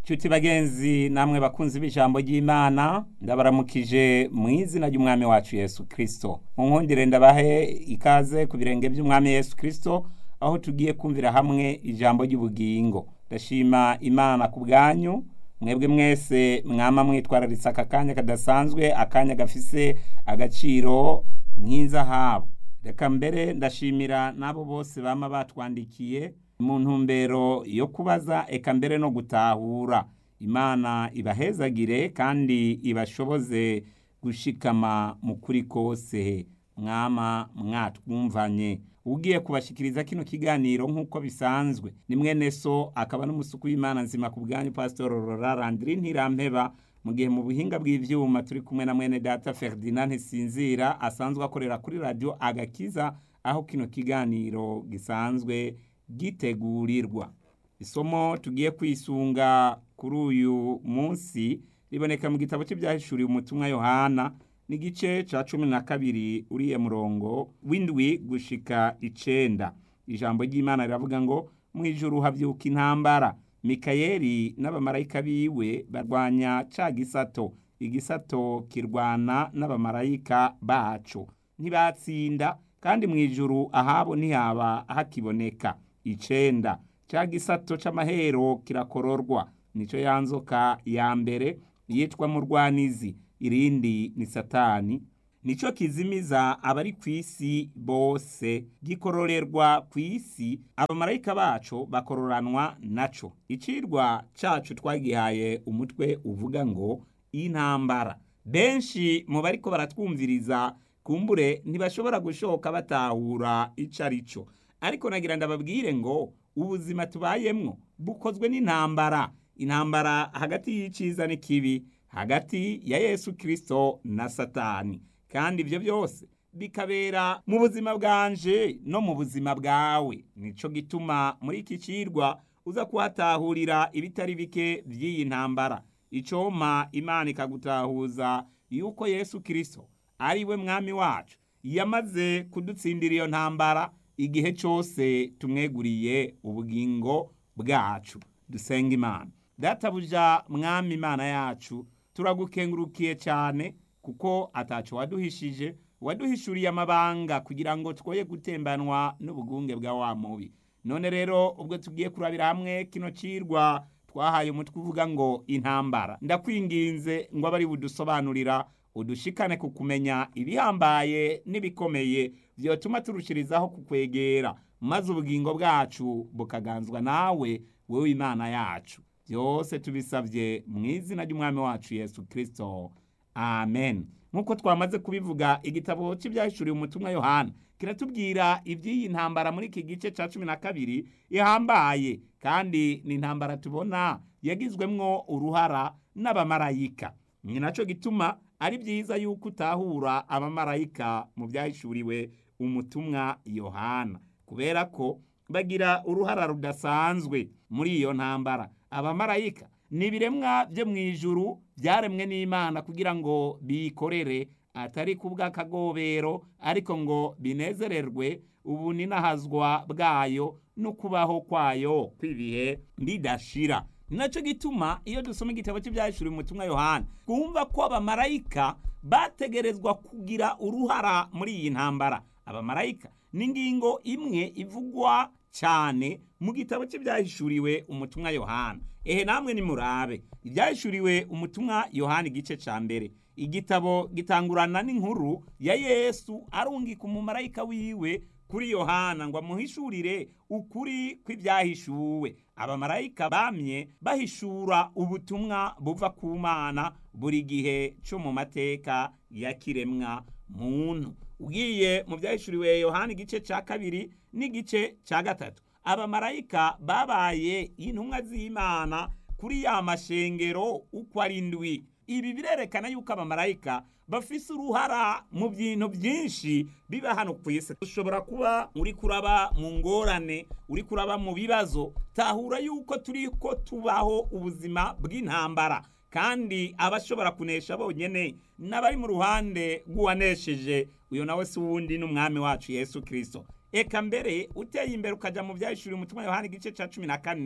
Nshuti bagenzi namwe bakunzi b'ijambo ry'Imana ndabaramukije mu izina ry'umwami wacu Yesu Kristo. Munkundire ndabahe ikaze ku birenge by'umwami Yesu Kristo aho tugiye kumvira hamwe ijambo ry'ubugingo. Ndashima Imana ku bwanyu mwebwe mwese mwama mwitwararitse aka kanya kadasanzwe akanya gafise agaciro nk'inzahabu. Reka mbere ndashimira n'abo bose bama batwandikiye mu ntumbero yo kubaza eka mbere no gutahura imana ibahezagire kandi ibashoboze gushikama mu kuri kose mwama mwatwumvanye ugiye kubashikiriza kino kiganiro nk'uko bisanzwe ni mwene so akaba n'umusuku w'imana nzima ku bwanyu pasitoro rora randiri ntirampeba mu gihe mu buhinga bw'ivyuma turi kumwe na mwene data ferdinand ntisinzira asanzwe akorera kuri radiyo agakiza aho kino kiganiro gisanzwe gitegurirwa isomo tugiye kwisunga kuri uyu munsi riboneka mu gitabo cy'ibyahishuriwe umutumwa yohana n'igice ca cumi na kabiri uriye murongo w'indwi gushika icenda ijambo ry'imana riravuga ngo mu ijuru havyuka intambara mikayeli n'abamarayika biwe barwanya ca gisato igisato kirwana n'abamarayika baco ntibatsinda kandi mu ijuru ahabo ntihaba hakiboneka icenda ca gisato c'amahero kirakororwa nico yanzoka ya mbere yitwa murwanizi irindi ni satani nico kizimiza abari kw'isi bose gikororerwa kw'isi abamarayika baco bakororanwa naco icirwa cacu twagihaye umutwe uvuga ngo intambara benshi mu bariko baratwumviriza kumbure ntibashobora gushoka batahura ico ari cyo ariko nagira ndababwire ngo ubuzima tubayemwo bukozwe n'intambara intambara hagati y'iciza n'ikibi hagati ya yesu kirisito na satani kandi ibyo byose bikabera mu buzima bwanje no mu buzima bwawe nico gituma muri iki cirwa uza kuhatahurira ibitari bike by'iyi ntambara icoma imana ikagutahuza yuko yesu kirisito ari we mwami wacu yamaze kudutsindira iyo ntambara igihe cyose tumweguriye ubugingo bwacu dusenga imana databuja mwami imana yacu turagukengurukiye cyane kuko atacu waduhishije waduhishuriye amabanga kugira ngo twoye gutembanwa n'ubugunge bwa wa mubi none rero ubwo tugiye kurabira hamwe kino cirwa twahaye umutwe uvuga ngo intambara ndakwinginze ngo abari budusobanurira udushikane ku kumenya ibihambaye n'ibikomeye byotuma turushirizaho kukwegera maze ubugingo bwacu bukaganzwa nawe wowe imana yacu byose tubisabye mu izina ry'umwami wacu yesu kirisito amen nk'uko twamaze kubivuga igitabo cy'ibyahishuriwe umutumwa yohana kiratubwira iby'iyi ntambara muri iki gice cya cumi na kabiri ihambaye kandi ni intambara tubona yagizwemwo uruhara n'abamarayika ni nacyo gituma ari byiza yuko utahura abamarayika mu byahishuriwe umutumwa yohana kubera ko bagira uruhara rudasanzwe muri iyo ntambara abamarayika ni ibiremwa byo mu ijuru byaremwe n'imana kugira ngo bikorere atari ku bw'akagobero ariko ngo binezererwe ubu ninahazwa bwayo no kubaho kwayo kw'ibihe bidashira ni nacyo gituma iyo dusoma igitabo cy'ibyahishuriwe umutumwa yohana twumva ko abamarayika bategerezwa kugira uruhara muri iyi ntambara abamarayika ni ingingo imwe ivugwa cyane mu gitabo cy'ibyahishuriwe umutumwa yohana ehe namwe nimurabe ibyahishuriwe umutumwa yohana igice cya mbere igitabo gitangurana n'inkuru ya yesu arungika umumarayika wiwe kuri yohana ngo amuhishurire ukuri kw'ibyahishuwe abamarayika bamye bahishura ubutumwa buva ku mana buri gihe cyo mu mateka ya kiremwa muntu ugiye mu byahishuriwe yohana igice cya kabiri n'igice cya gatatu abamarayika babaye intumwa z'imana kuri ya mashengero uko ari ndwi ibi birerekana yuko abamarayika bafise uruhara mu bintu byinshi biba hano ku isi ushobora kuba uri kuraba mu ngorane uri kuraba mu bibazo tahura yuko turi ko tubaho ubuzima bw'intambara kandi abashobora kunesha bonyene n'abari mu ruhande rw'uwanesheje uyo nawe si uwundi n'umwami wacu yesu kirisito eka mbere uteye imbere ukajya mu byahishuriye umutima yohani igice cya cumi na kane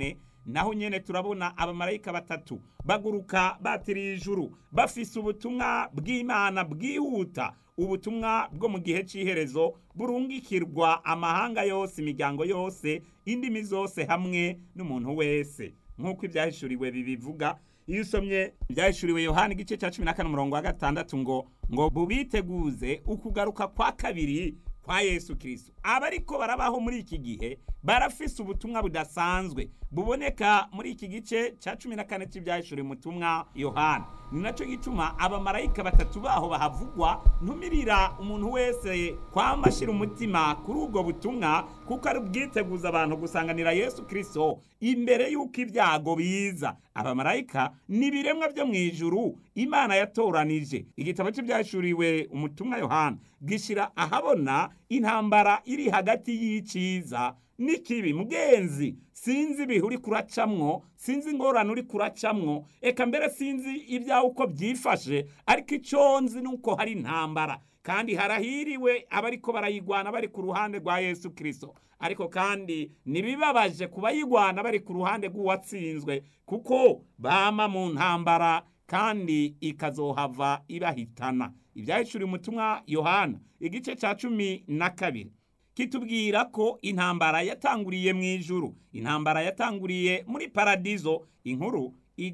naho nyene turabona abamarayika batatu baguruka batiriye ijuru bafise ubutumwa bw'imana bwihuta ubutumwa bwo mu gihe cy'iherezo burungikirwa amahanga yose imiryango yose indimi zose hamwe n'umuntu wese nk'uko ibyahishuriwe bibivuga iyo usomye ibyahishuriwe yohani igice cya cumi na kane umurongo wa gatandatu ngo ngo bubiteguze ukugaruka kwa kabiri kwa yesu kirisito abariko barabaho muri iki gihe barafise ubutumwa budasanzwe buboneka muri iki gice cya cumi na kane cy'ibyahishuriwe umutumwa yohani ni nacyo gituma abamarayika batatu baho bahavugwa ntumirira umuntu wese kwamba ashyira umutima kuri ubwo butumwa kuko ari ubwiteguza abantu gusanganira yesu kirisito imbere y'uko ibyago biza abamarayika ni ibiremwa byo mu ijuru imana yatoranije igitabo cy'ibyashuriwe umutumwa yohana gishyira ahabona intambara iri hagati y'icyiza n'ikibi mugenzi sinzi ibihe uri kuracamwo sinzi ingorane uri kuracamwo eka mbere sinzi ibyawe uko byifashe ariko icyo nzi ni uko hari intambara kandi harahiriwe abariko barayigwana bari ku ruhande rwa yesu kirisito ariko kandi ntibibabaje ku bayigwana bari ku ruhande rw'uwatsinzwe kuko bama mu ntambara kandi ikazohava ibahitana ibyahishuriye umutumwa yohana igice cya cumi na kabiri kitubwira ko intambara yatanguriye mu ijuru intambara yatanguriye muri paradizo inkuru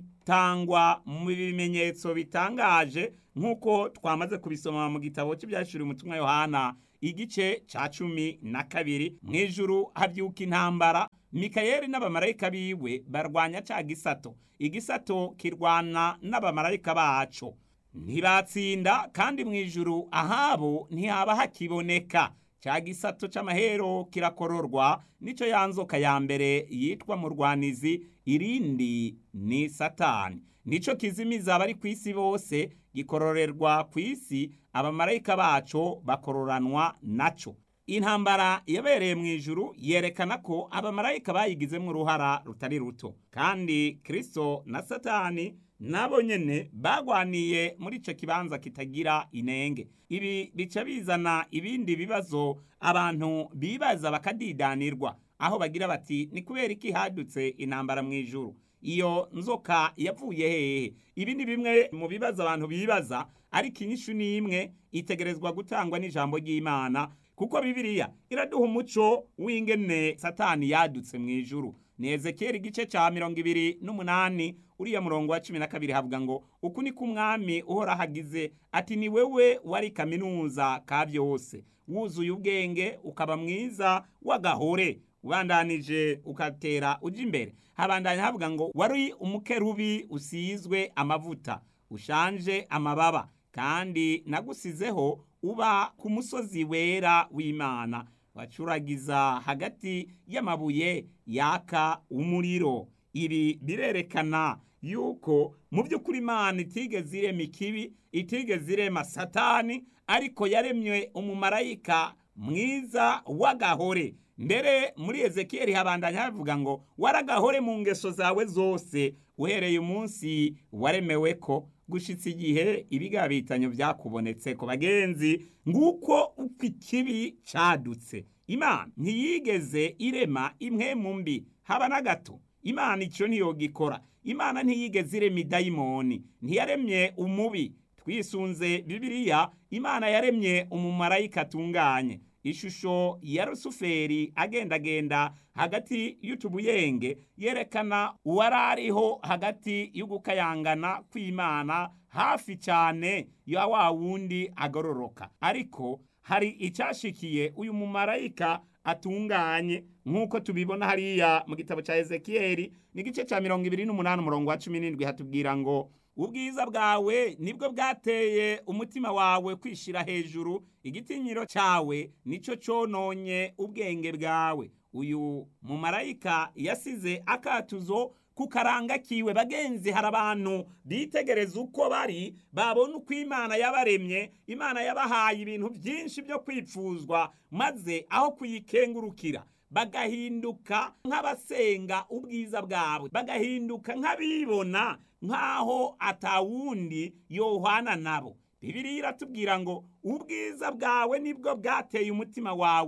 itangwa mu bimenyetso bitangaje nk'uko twamaze kubisoma mu gitabo cy'ibyashuri umutumwa yohana igice cya cumi na kabiri mu ijuru habyuka intambara mikayeli n'abamarayika biwe barwanya cya gisato igisato kirwana n'abamarayika baco ntibatsinda kandi mu ijuru ahabo ntihaba hakiboneka cya gisato cy'amahero kirakororwa nicyo yanzoka ya mbere yitwa murwanizi irindi ni satani nicyo kizimiza abari ku isi bose gikororerwa ku isi abamarayika baco bakororanwa naco intambara yabereye mu ijuru yerekana ko abamarayika bayigizemo uruhara rutari ruto kandi kirisito na satani nabo nyene bagwaniye muri ico kibanza kitagira inenge ibi bica bizana ibindi bibazo abantu bibaza bakadidanirwa aho bagira bati ni kubera iki hadutse intambara mu ijuru iyo nzoka yavuye hehe ibi ni bimwe mu bibazo abantu bibaza ariko inyishu ni imwe itegerezwa gutangwa n'ijambo ry'imana kuko bibiliya iraduha umuco w'ingene satani yadutse mu ijuru ni ezekiyeli igice cya mirongo ibiri n'umunani uriya murongo wa cumi na kabiri havuga ngo uku ni ko umwami uhora hagize ati ni wewe wari kaminuza ka byose wuzuye ubwenge ukaba mwiza w'agahore ubandanije ukatera ujya imbere habandanya havuga ngo wari umukerubi usizwe amavuta ushanje amababa kandi nagusizeho uba ku musozi wera w'imana wacuragiza hagati y'amabuye yaka umuriro ibi birerekana yuko mu by'ukuri imana itigeze irema ikibi itigeze irema satani ariko yaremye umumarayika mwiza w'agahore mbere muri ezekiyeli habandanya havuga ngo waragahore mu ngeso zawe zose uhereye umunsi waremewe ko gushitsa igihe ibigabitanyo byakubonetse ku bagenzi nguko uko ikibi cadutse imana ntiyigeze irema imwe mu mbi haba na gato imana icyo ntiyogikora imana ntiyigeze irema idayimoni ntiyaremye umubi twisunze bibiliya imana yaremye umumarayika atunganye ishusho ya rusuferi agendagenda hagati y'utubuyenge yerekana uwari ariho hagati y'ugukayangana kw'imana hafi cyane ya wa wundi agororoka ariko hari icyashikiye uyu mumarayika atunganye nk'uko tubibona hariya mu gitabo cya ezekiyeli n'igice cya mirongo ibiri n'umunani umurongo wa cumi n'indwi hatubwira ngo ubwiza bwawe nibwo bwateye umutima wawe kwishyira hejuru igitinyiro cyawe nicyo cyononye ubwenge bwawe uyu mumarayika yasize akatuzo ku karanga kiwe bagenzi hari abantu bitegereza uko bari babona uko imana yabaremye imana yabahaye ibintu byinshi byo kwipfuzwa maze aho kuyikengurukira bagahinduka nk'abasenga ubwiza bwawe bagahinduka nk'abibona nk'aho atawundi yohana nabo bibiriya iratubwira ngo ubwiza bwawe nibwo bwateye umutima wawe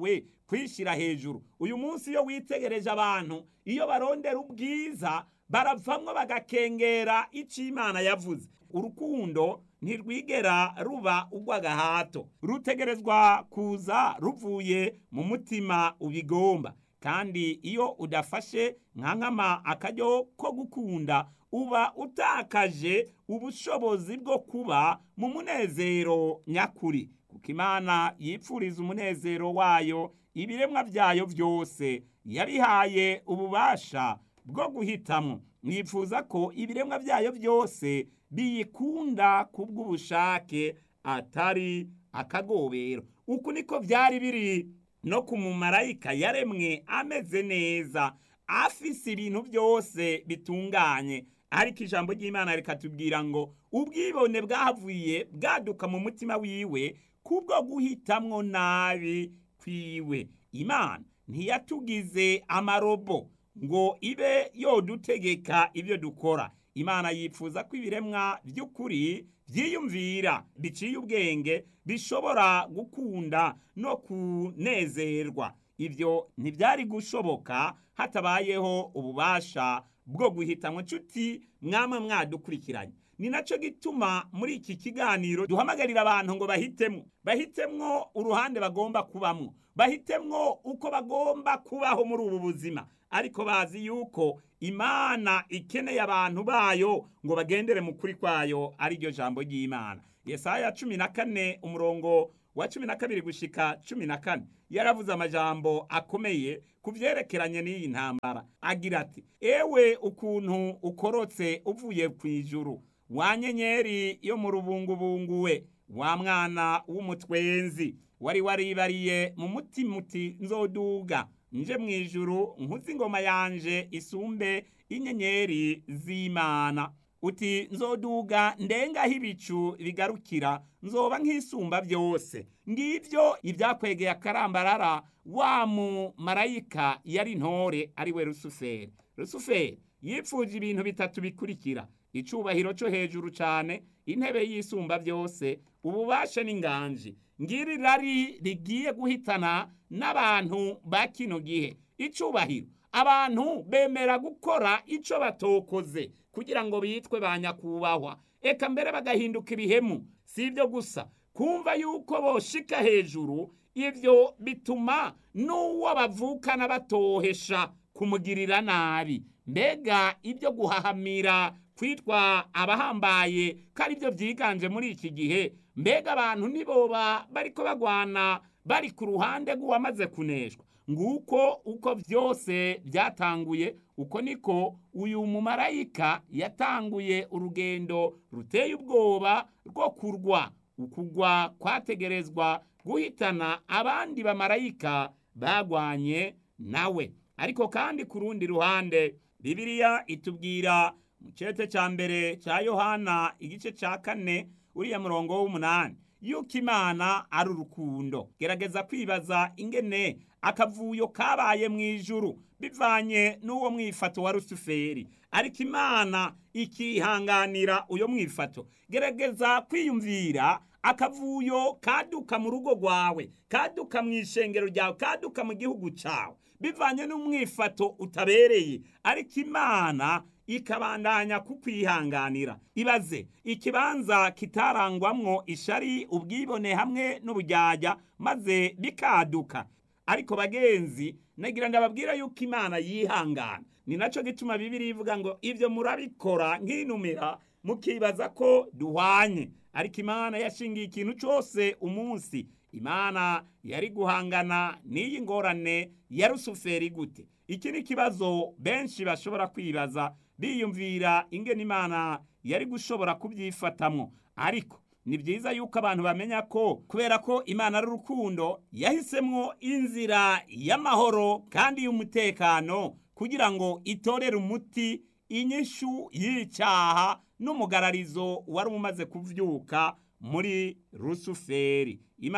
kwishyira hejuru uyu munsi iyo witegereje abantu iyo barondera ubwiza baravamwo bagakengera icyo imana yavuze urukundo ntirwigera ruba urw'agahato rutegerezwa kuza ruvuye mu mutima ubigomba kandi iyo udafashe nka nkama akaryo ko gukunda uba utakaje ubushobozi bwo kuba mu munezero nyakuri kuko imana yipfuriza umunezero wayo ibiremwa byayo byose yabihaye ububasha bwo guhitamo mwifuza ko ibiremwa byayo byose biyikunda ku bw'ubushake atari akagobero uku niko byari biri no ku mumarayika yaremwe ameze neza afise ibintu byose bitunganye ariko ijambo ry'imana rikatubwira ngo ubwibone bwavuye bwaduka mu mutima wiwe kubwo guhitamwo nabi kwiwe imana ntiyatugize amarobo ngo ibe yodutegeka ibyo dukora imana yifuza ko ibiremwa by'ukuri byiyumvira biciye ubwenge bishobora gukunda no kunezerwa ibyo ntibyari gushoboka hatabayeho ububasha bwo guhitamwo nshuti mwama mwadukurikiranye ni nacyo gituma muri iki kiganiro duhamagarira abantu ngo bahitemwo bahitemwo uruhande bagomba kubamwo bahitemwo uko bagomba kubaho muri ubu buzima ariko bazi yuko imana ikeneye abantu bayo ngo bagendere mu kuri kwayo ariryo jambo ry'imana yesaya cumi na kane umurongo wa cumi na kabiri gushika cumi na kane yaravuze amajambo akomeye ku byerekeranye n'iyi ntambara agira ati ewe ukuntu ukorotse uvuye ku ijuru wa nyenyeri yo mu rubungubungu we wa mwana w'umutwenzi wari waribariye mu mutima uti nzoduga nje mu ijuru nkuzi ingoma yanje isumbe inyenyeri z'imana uti nzoduga ndengaho ibicu bigarukira nzoba nk'isumba byose ngibyo ibyakwegeye akarambarara wa mumarayika yari ntore ari we rusuferi rusuferi yipfuje ibintu bitatu bikurikira icubahiro cyo hejuru cyane intebe y'isumba byose ububasha n'inganji ngiri rari rigiye guhitana n'abantu ba kino gihe icubahiro abantu bemera gukora icyo batokoze kugira ngo bitwe ba nyakubahwa eka mbere bagahinduka ibihemu si ibyo gusa kumva yuko boshika hejuru ibyo bituma n'uwo bavukana batohesha kumugirira nabi mbega ibyo guhahamira kwitwa abahambaye ko ari byo byiganje muri iki gihe mbega abantu niboba bariko bagwana bari ku ruhande rw'uwamaze kuneshwa nguko uko byose byatanguye uko niko uyu mumarayika yatanguye urugendo ruteye ubwoba rwo kurwa ukugwa kwategerezwa guhitana abandi bamarayika bagwanye nawe ariko kandi ku rundi ruhande bibiliya itubwira mu cyete cya mbere cya yohana igice cya kane uriya murongo w'umunani yuko imana ari urukundo gerageza kwibaza ingene akavuyo kabaye mu ijuru bivanye n'uwo mwifato wa rusuferi ariko imana ikihanganira uyo mwifato gerageza kwiyumvira akavuyo kaduka mu rugo rwawe kaduka mu ishengero ryawe kaduka mu gihugu cyawe bivanye n'umwifato utabereye ariko imana ikabandanya kukwihanganira ibaze ikibanza kitarangwamwo ishari ubwibone hamwe n'ubujyajya maze bikaduka ariko bagenzi nagira ndababwira yuko imana yihangana ni nacyo gituma bibiri ivuga ngo ibyo murabikora nk'inumira mukibaza ko duhwanye ariko imana yashingiye ikintu cyose umunsi imana yari guhangana n'iyi ngorane ya rusuferi gute iki ni ikibazo benshi bashobora kwibaza biyumvira ingene imana yari gushobora kubyifatamwo ariko ni byiza yuko abantu bamenya ko kubera ko imana ari urukundo yahisemwo inzira y'amahoro kandi y'umutekano kugira ngo itorere umuti inyishu y'icyaha n'umugararizo wari umaze kuvyuka muri rusuferi imana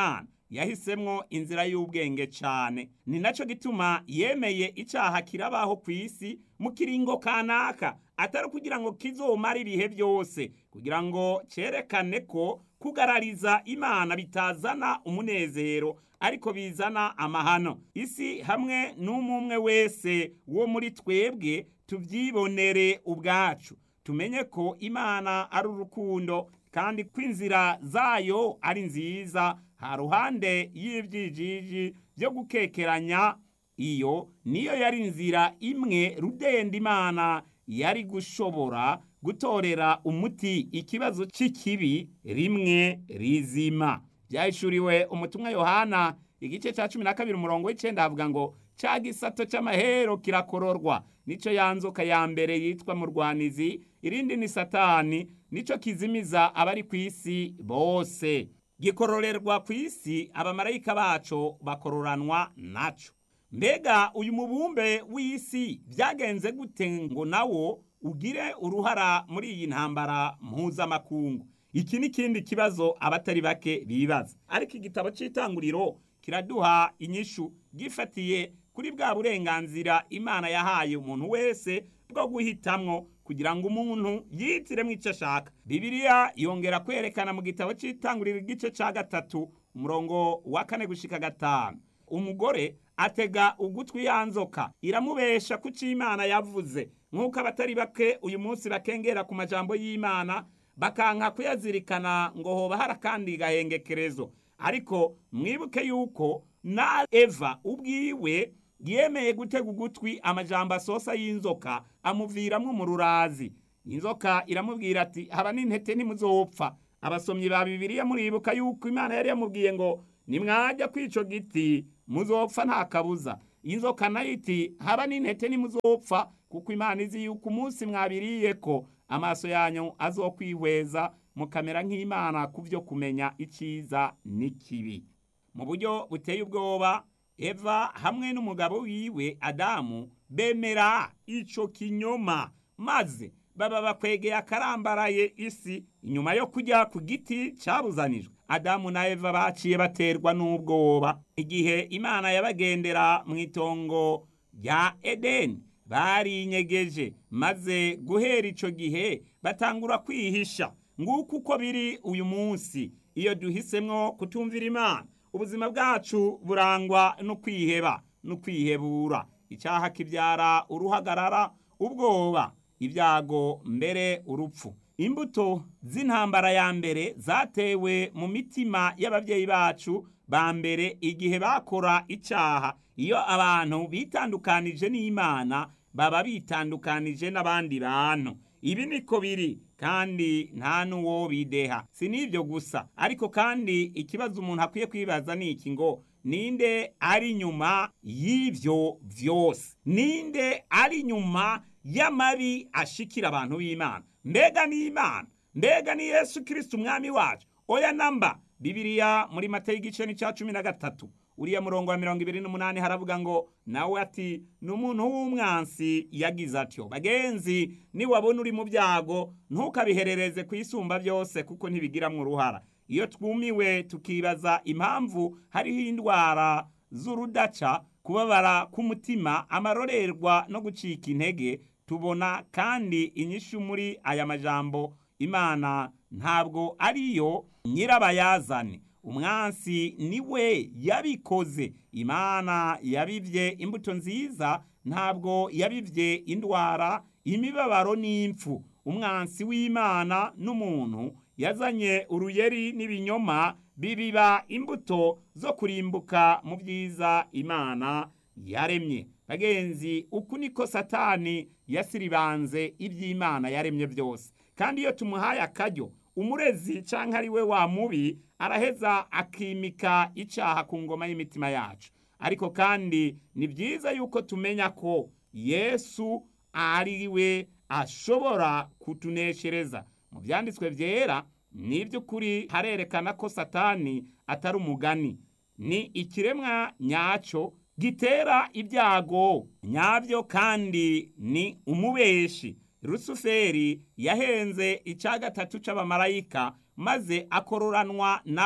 yahisemwo inzira y'ubwenge cyane ni nacyo gituma yemeye icyaha kirabaho ku isi mu kiringo kanaka atari kugira ngo kizomare ibihe byose kugira ngo cyerekane ko kugarariza imana bitazana umunezero ariko bizana amahano isi hamwe n'umwe wese wo muri twebwe tubyibonere ubwacu tumenye ko imana ari urukundo kandi ko inzira zayo ari nziza ha ruhande y'ibyijiji byo gukekeranya iyo niyo yari inzira imwe rudenda imana yari gushobora gutorera umuti ikibazo cy'ikibi rimwe rizima byahishuriwe umutumwa yohana igice cya cumi na kabiri umurongo w'icyenda havuga ngo cya gisato cy'amahero kirakororwa nicyo yanzoka ya mbere yitwa murwanizi irindi ni satani nicyo kizimiza abari ku isi bose gikororerwa ku isi abamarayika bacu bakororanwa nacyo mbega uyu mubumbe w'isi byagenze gute ngo nawo ugire uruhara muri iyi ntambara mpuzamakungu iki ni ikindi kibazo abatari bake bibaza ariko igitabo cy'itanguriro kiraduha inyishu gifatiye kuri bwa burenganzira imana yahaye umuntu wese bwo guhitamwo kugira ngo umuntu yihitiremo icyo ashaka bibiliya yongera kwerekana mu gitabo cy'itanguriro igice cya gatatu umurongo wa kane gushika gatanu umugore atega ugutwi ya nzoka iramubesha ku cyo imana yavuze nk'uko abatari bake uyu munsi bakengera ku majambo y'imana bakanka kuyazirikana ngo hoba hari akandi gahengekerezo ariko mwibuke yuko na eva ubwiwe yemeye gutega ugutwi amajambo asosa y'inzoka amuviramwo mu rurazi inzoka iramubwira ati haba n'intete ntimuzopfa abasomyi ba bibiliya muribuka yuko imana yari yamubwiye ngo nimwajya kwico giti muzopfa nta kabuza inzoka nayo iti haba n'intete ntimuzopfa kuko imana izi yuko umunsi mwabiriye ko amaso yanyu azokwihweza mukamera nk'imana ku byo kumenya icyiza n'ikibi mu buryo buteye ubwoba eva hamwe n'umugabo wiwe adamu bemera ico kinyoma maze baba bakwegeye akarambaraye isi inyuma yo kujya ku giti cyabuzanijwe adamu na eva baciye baterwa n'ubwoba igihe imana yabagendera mu itongo rya edeni barinyegeje maze guhera ico gihe batangura kwihisha nguko uko biri uyu munsi iyo duhisemwo kutumvira imana ubuzima bwacu burangwa no kwiheba no kwihebura icyaha kibyara uruhagarara ubwoba ibyago mbere urupfu imbuto z'intambara ya mbere zatewe mu mitima y'ababyeyi bacu ba mbere igihe bakora icyaha iyo abantu bitandukanije n'imana baba bitandukanije n'abandi bantu ibi niko biri kandi nta n'uwo bideha si n'ibyo gusa ariko kandi ikibazo umuntu akwiye kwibaza ni iki ngo ninde ari nyuma y'ibyo byose ninde ari nyuma y'amabi ashikira abantu b'imana mbega ni imana mbega ni yesu kirisiti umwami wacu oya namba bibiriya muri mata y'igice n'icya cumi na gatatu uriya murongo wa mirongo ibiri n'umunani haravuga ngo nawe ati ni umuntu w'umwansi yagize atyo bagenzi niwabona uri mu byago ntukabiherereze ku isumba byose kuko ntibigiramwo uruhara iyo twumiwe tukibaza impamvu hariho indwara z'urudaca kubabara k'umutima amarorerwa no gucika intege tubona kandi inyishu muri aya majambo imana ntabwo ariyo nyirabayazane umwansi niwe yabikoze imana yabibye imbuto nziza ntabwo yabibye indwara imibabaro n'impfu umwansi w'imana n'umuntu yazanye uruyeri n'ibinyoma bibiba imbuto zo kurimbuka mu byiza imana yaremye bagenzi uku niko satani yasiribanze iby'imana yaremye byose kandi iyo tumuhaye akaryo umurezi cyangwa ari we wa mubi araheza akimika icyaha ku ngoma y'imitima yacu ariko kandi ni byiza yuko tumenya ko yesu ari we ashobora kutuneshereza mu byanditswe byera ni iby'ukuri harerekana ko satani atari umugani ni ikiremwa nyacyo gitera ibyago nyabyo kandi ni umubeshi rusuferi yahenze icya gatatu cy'abamarayika maze akororanwa nabo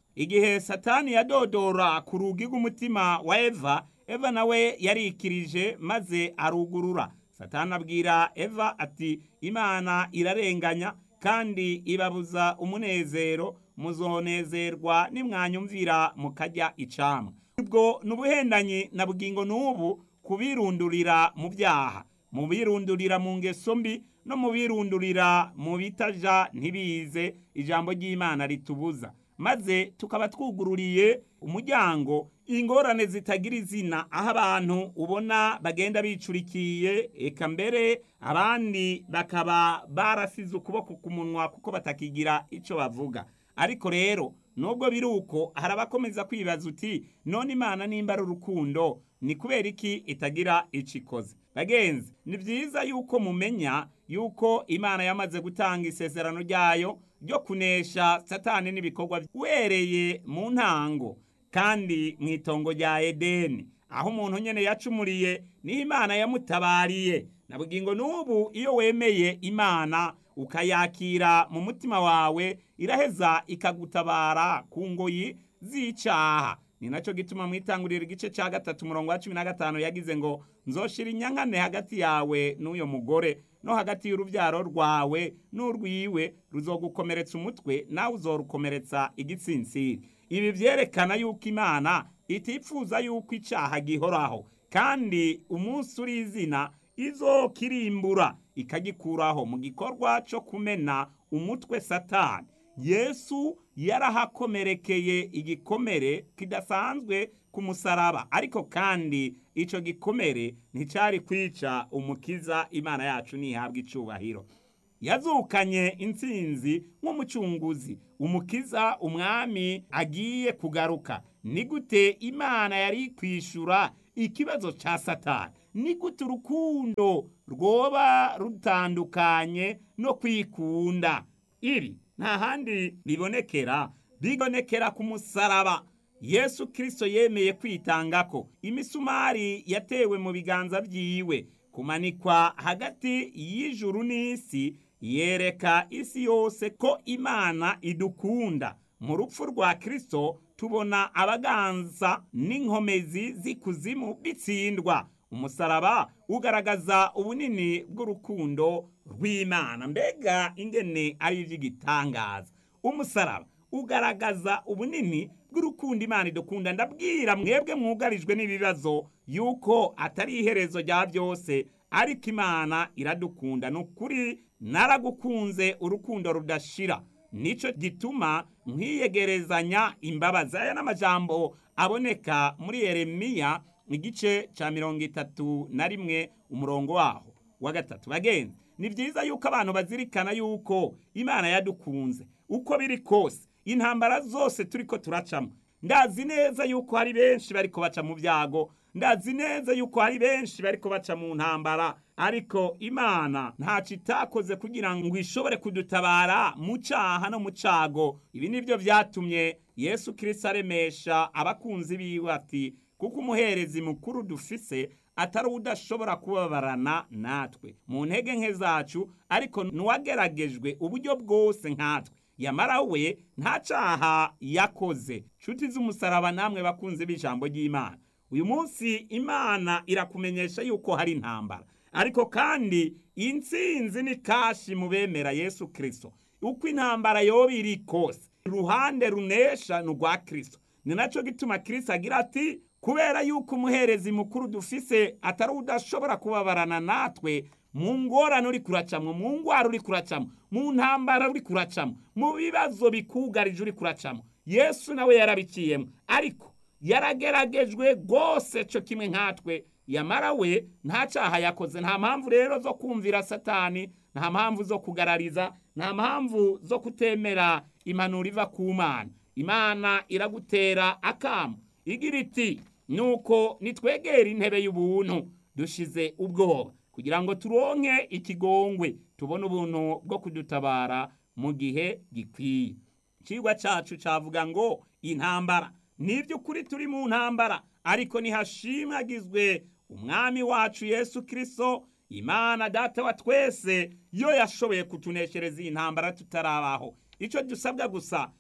igihe satani yadodora ku rugi rw'umutima wa eva eva nawe yarikirije maze arugurura satani abwira eva ati imana irarenganya kandi ibabuza umunezero muzonezerwa nimwanyumvira mukajya icamwa ubwo ni ubuhendanyi na bugingo n'ubu kubirundurira mu byaha mu birundurira mu ngeso mbi no mu birundurira mu bitaja ntibize ijambo ry'imana ritubuza maze tukaba twugururiye umuryango ingorane zitagira izina aho abantu ubona bagenda bicurikiye eka mbere abandi bakaba barasize ukuboko ku munwa kuko batakigira icyo bavuga ariko rero nubwo biri uko hari abakomeza kwibaza uti none imana nimba ari urukundo ni kubera iki itagira icyo ikoze bagenzi ni byiza yuko mumenya yuko imana yamaze gutanga isezerano ryayo ryo kunesha satani n'ibikorwa wereye mu ntango kandi mu itongo rya edeni aho umuntu nyine yacumuriye niho imana yamutabariye na bugingo n'ubu iyo wemeye imana ukayakira mu mutima wawe iraheza ikagutabara ku ngoyi z'icyaha ni nacyo gituma mu itanguriro igice cya gatatu umurongo wa cumi na gatanu yagize ngo nzoshira inyankane hagati yawe n'uyo mugore no hagati y'urubyaro rwawe n'urwiwe ruzogukomeretsa umutwe nawe uzorukomeretsa igitsinsiri ibi byerekana yuko imana itipfuza yuko icyaha gihoraho kandi umunsi uri izina izokirimbura ikagikuraho mu gikorwa cyo kumena umutwe satani yesu yarahakomerekeye igikomere kidasanzwe ku musaraba ariko kandi icyo gikomere nticyari kwica umukiza imana yacu ntihabwe icubahiro yazukanye intsinzi nk'umucunguzi umukiza umwami agiye kugaruka ni gute imana yari kwishyura ikibazo cya satani ni gute urukundo rwoba rutandukanye no kwikunda iri nta handi bibonekera bibonekera ku musaraba yesu kirisito yemeye kwitanga ko imisumari yatewe mu biganza byiwe kumanikwa hagati y'ijuru n'isi yereka isi yose ko imana idukunda mu rupfu rwa kirisito tubona abaganza n'inkomezi z'ikuzimu bitsindwa umusaraba ugaragaza ubunini bw'urukundo rw'imana mbega ingene ari iby'igitangaza umusaraba ugaragaza ubunini bw'urukundo imana idukunda ndabwira mwebwe mwugarijwe n'ibibazo yuko atari iherezo rya byose ariko imana iradukunda ni ukuri naragukunze urukundo rudashira nicyo gituma nkwiyegerezanya imbabazi aya n'amajambo aboneka muri yeremiya igice cya mirongo itatu na rimwe umurongo waho wa gatatu bagenzi ni byiza yuko abantu bazirikana yuko imana yadukunze uko biri kose intambara zose turi ko turacamo ndazi neza yuko hari benshi bari baca mu byago ndazi neza yuko hari benshi bari baca mu ntambara ariko imana ntacyo itakoze kugira ngo ishobore kudutabara mu cyaha no mu cyago ibi ni byo byatumye yesu kirisita aremesha abakunzi biwe ati kuko umuherezi mukuru dufise atari udashobora kubabarana natwe mu ntege nke zacu ariko n'uwageragejwe uburyo bwose nkatwe yamara we nta cyaha yakoze nshuti z'umusaraba namwe bakunze b'ijambo ry'imana uyu munsi imana irakumenyesha yuko hari intambara ariko kandi intsinzi ni kashi mu bemera yesu kirisito uko intambara yoba iri kose uruhande runesha ni urwa kirisito ni nacyo gituma kirisito agira ati kubera yuko umuherezi mukuru dufise atari udashobora kubabarana natwe mu ngorane uri kuracamo mu ngwara uri kuracamo mu ntambara uri kuracamo mu bibazo bikugarije uri kuracamo yesu nawe yarabiciyemo ariko yarageragejwe rwose cyo kimwe nkatwe yamara we nta cyaha yakoze nta mpamvu rero zo kumvira satani nta mpamvu zo kugarariza nta mpamvu zo kutemera impanuro iva ku mana imana iragutera akamu igira iti nuko nitwegera intebe y'ubuntu dushize ubwoba kugira ngo turonke ikigongwe tubone ubuntu bwo kudutabara mu gihe gikwiye ikigwa cyacu cyavuga ngo intambara ni by'ukuri turi mu ntambara ariko ntihashimagizwe umwami wacu yesu kirisito imana data wa twese yo yashoboye kutuneshereza iyi ntambara tutarabaho icyo dusabwa gusa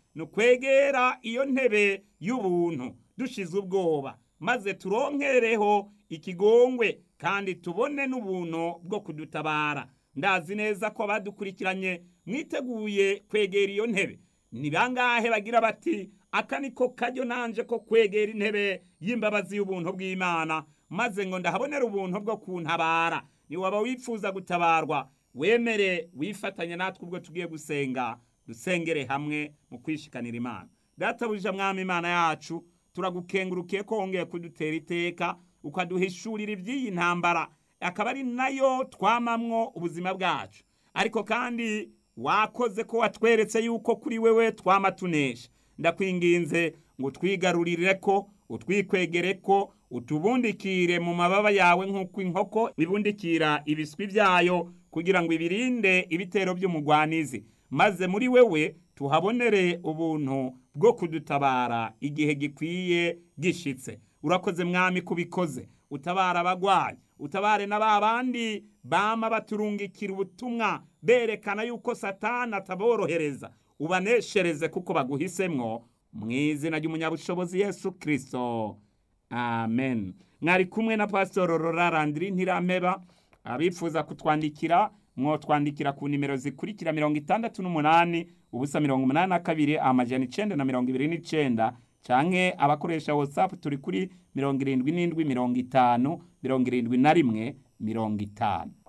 ni ukwegera iyo ntebe y'ubuntu dushize ubwoba maze turonkereho ikigongwe kandi tubone n'ubuntu bwo kudutabara ndazi neza ko abadukurikiranye mwiteguye kwegera iyo ntebe ni bangahe bagira bati aka niko kajyo nanje ko kwegera intebe y'imbabazi y'ubuntu bw'imana maze ngo ndahabonera ubuntu bwo kuntabara ni waba wifuza gutabarwa wemere wifatanya natwe ubwo tugiye gusenga dusengere hamwe mu kwishikanira imana databuja mwami imana yacu turagukengurukiye ko wongeye kudutera iteka ukaduhishurira iby'iyi ntambara akaba ari nayo twamamwo ubuzima bwacu ariko kandi wakoze ko watweretse yuko kuri wewe twama tunesha ndakwinginze ngo twigarurire ko utwikwegere ko utubundikire mu mababa yawe nk'uko inkoko ibundikira ibiswi byayo kugira ngo ibirinde ibitero by'umugwanizi maze muri wewe tuhabonere ubuntu bwo kudutabara igihe gikwiye gishitse urakoze mwami kubikoze utabara abagwayi utabare na ba bandi bama baturungikira ubutumwa berekana yuko satani ataborohereza ubaneshereze kuko baguhisemwo mu izina ry'umunyabushobozi yesu kirisito amen mwari kumwe na pasitoro rorarandiri ntirampeba abifuza kutwandikira mwotwandikira ku nimero zikurikira mirongo itandatu n'umunani ubusa mirongo umunani na kabiri amajana icenda na mirongo ibiri n'icenda canke abakoresha whatsapp turi kuri mirongo irindwi n'indwi mirongo itanu mirongo irindwi na rimwe mirongo itanu